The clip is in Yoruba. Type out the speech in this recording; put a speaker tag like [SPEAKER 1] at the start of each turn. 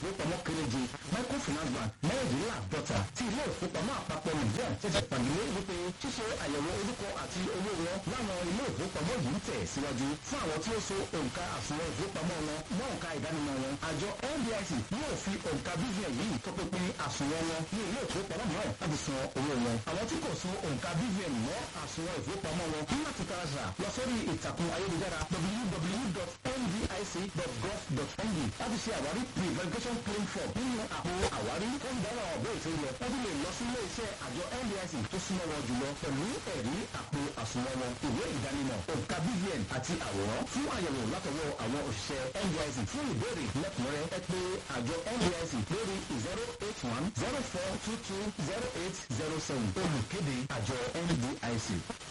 [SPEAKER 1] ìfowópamọ́ kéréje microfinance bank mẹ́rìndínláàdọ́ta tí ilé ìfowópamọ́ àpapọ̀ nàìjíríà ṣẹ̀ṣẹ̀ pàdé wípé ṣíṣe àyẹ̀wò orúkọ àti owó wọn láwọn ilé ìfowópamọ́ yìí ń tẹ̀ síwájú fún àwọn tí ó so òǹkà àsùnwọ̀n ìfowópamọ́ wọn mọ́ òǹkà ìdánimọ̀ wọn àjọ NDIC yóò fi òǹkà BVN yìí tọpinpin àsùnwọ̀n wọn ní ilé ìfowópamọ́ mìíràn láti san owó wọn àwọn tí kò so òǹkà BVN mọ́ àsùnwọ̀n ìfowópamọ́ wọn ní láti taraṣà lọ sórí ìtàkùn ayélujára www.ndic.gov.ng láti ṣe àwárí pre-verification claim form nínú àpò àwárí tó ń dára ọ̀bẹ ètò ilẹ̀ wọ́n tún lè lọ sí ilé iṣẹ́ àjọ NDIC tó súnmọ́ wọn jùlọ pẹ̀lú ẹ̀rí àpò àsùnwọ̀n wọn ìwé ìdánimọ̀ òǹkà BVN àti àwòrán fún àyẹ̀wò látọwọ́ àwọn òṣìṣẹ́ NDIC fún ìbéèrè lẹ́kùnrẹ́rẹ́ ẹ pé àjọ NDIC lórí zero eight one zero four two two zero eight zero seven olùkéde àjọ NDIC.